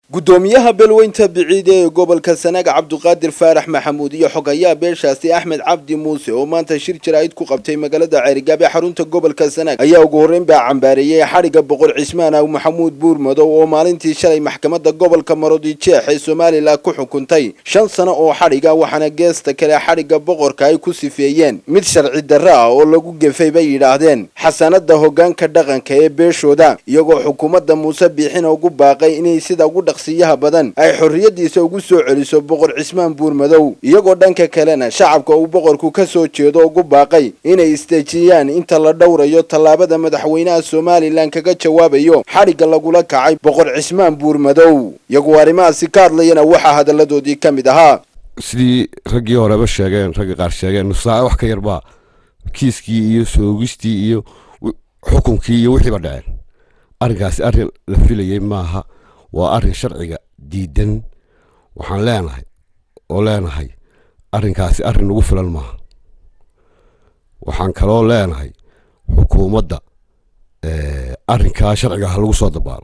gudoomiyaha beelweynta biciide ee gobolka sanaag cabduqaadir faarax maxamuud iyo xogayaa beeshaasi axmed cabdi muuse oo maanta shir jaraa'id ku qabtay magaalada ceerigaab ee xarunta gobolka sanaag ayaa ugu horreyn baa cambaareeyey xadhigga boqor cismaan aw maxamuud buurmadow oo maalintii shalay maxkamadda gobolka marodijeex ee somalilan ku xukuntay shan sano oo xadhiga waxaana geesta kale xadhigga boqorka ay ku sifeeyeen mid sharci darro ah oo lagu gefay bay yidhaahdeen xasanada hoggaanka dhaqanka ee beeshooda iyagoo xukuumadda muuse biixina ugu baaqay inay sida ugu siyaha badan ay xorriyadiisa ugu soo celiso boqor cismaan buurmadow iyagoo dhanka kalena shacabka uu boqorku ka soo jeedo ugu baaqay inay istejiyaan inta la dhowrayo tallaabada madaxweynaha somalilan kaga jawaabayo xadhigga lagula kacay boqor cismaan buurmadow iyagoo arrimahaasi ka hadlayana waxaa hadalladoodii ka mid ahaa sidii raggii horeba sheegeen ragga qaar sheegeen nusaace wax ka yarbaa kiiskii iyo soogistii iyo xukunkii iyo wixiiba dhaceen arrinkaasi arrin la filayay maaha waa arrin sharciga diidan waxaan leenahay oo leenahay arrinkaasi arrin nagu filan maaha waxaan kaloo leenahay xukuumadda arrinkaa sharciga ha lagu soo dabaalo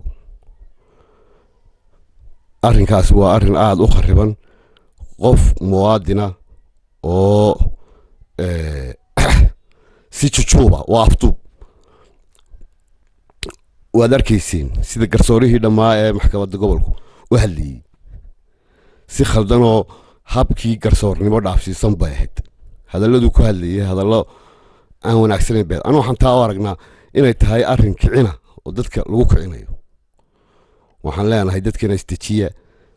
arrinkaasi waa arrin aada u khariban qof muwaadina oo si jujuuba waa afduub waad arkayseen sida garsoorihii dhammaa ee maxkamadda gobolku u hadlayey si khaldanoo habkii garsoornimo dhaafsiisan bay ahayd hadalladuu ku hadlayay hadallo aan wanaagsanayn beed anu waxaan taa u aragnaa inay tahay arrin kicina oo dadka lagu kicinayo waxaan leenahay dadkana isdejiya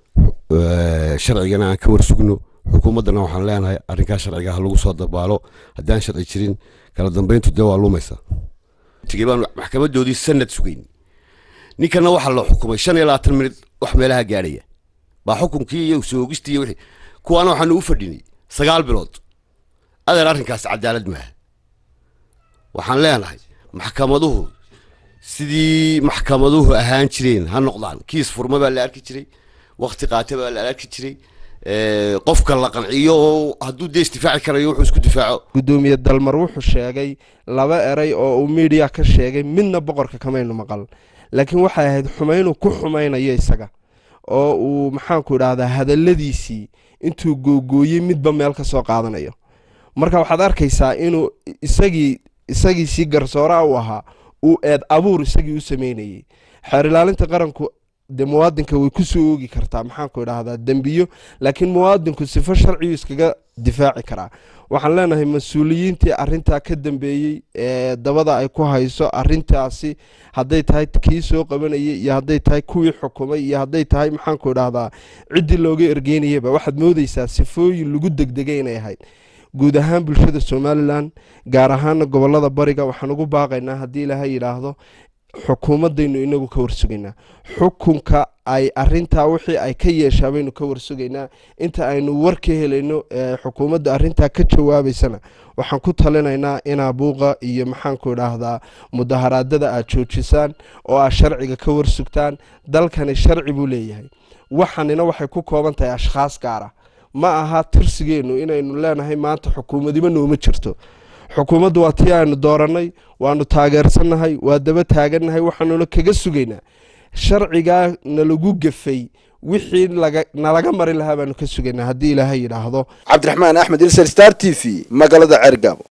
sharcigana aan ka warsugno xukuumaddana waxaan leenahay arrinkaa sharciga ha lagu soo dabaalo haddaan sharci jirin kala dambayntu dee waa lumaysaa baan maxkamadoodii sanad sugayn ninkana waxaa la xukumay shan iyo labaatan minid wax meelaha gaadhaya baa xukunkii iyo soogistii iyo wixii kuwaana waxaanu u fadhinay sagaal bilood adeer arrinkaas cadaalad maaha waxaan leenahay maxkamaduhu sidii maxkamaduhu ahaan jireen ha noqdaan kiis furma baa la arki jiray wakti qaata baa la arki jiray qofka la qanciyo oo hadduu dee isdifaaci karayo wuxuu isku difaaco gudoomiye dalmar wuxuu sheegay laba eray oo uu miidiya ka sheegay midna boqorka kamaynu maqal laakiin waxay ahayd xumaynu ku xumaynayo isaga oo uu maxaanku idhaahdaa hadalladiisii intuu googooyey midba meel ka soo qaadanayo marka waxaad arkaysaa inuu isagii isagiisii garsooraa u ahaa uu eed abuur isagii u sameynayey xeer ilaalinta qaranku dee muwaadinka way kusoo oogi kartaa maxaanku idhaahdaa dembiyo laakiin muwaadinku sifo sharciyu iskaga difaaci karaa waxaan leenahay mas-uuliyiintii arintaa ka dambeeyey ee dabada ay ku hayso arintaasi hadday tahay kii soo qabanayay iyo hadday tahay kuwii xukumay iyo hadday tahay maxaanku idhaahdaa ciddii looga ergeynayaba waxaad moodeysaa sifooyin lagu degdegay inay ahayd guud ahaan bulshada somalilan gaar ahaana gobolada bariga waxaan ugu baaqaynaa haddii ilaahay yidhaahdo xukuumadaynu inagu ka warsugaynaa xukunka ay arintaa wixii ay ka yeeshaa baynu ka warsugaynaa inta aynu war ka helayno xukuumadda arintaa ka jawaabaysana waxaan ku talinaynaa inaa buuqa iyo maxaanku idhaahdaa mudaharaadada aad joojisaan oo aad sharciga ka warsugtaan dalkani sharci buu leeyahay waxanina waxay ku kooban tahay ashkhaas gaara ma aha tirsigeennu inaynu leenahay maanta xukuumadiba nooma jirto xukuumaddu waa tii aynu doorannay waanu taageersannahay waa daba taagannahay waxaanuna kaga sugaynaa sharcigaa nalagu gefay wixii nalaga mari lahaa baanu ka sugaynaa haddii ilaahay yidhaahdo cabdiraxmaan axmed ilser star t v magaalada cergaabo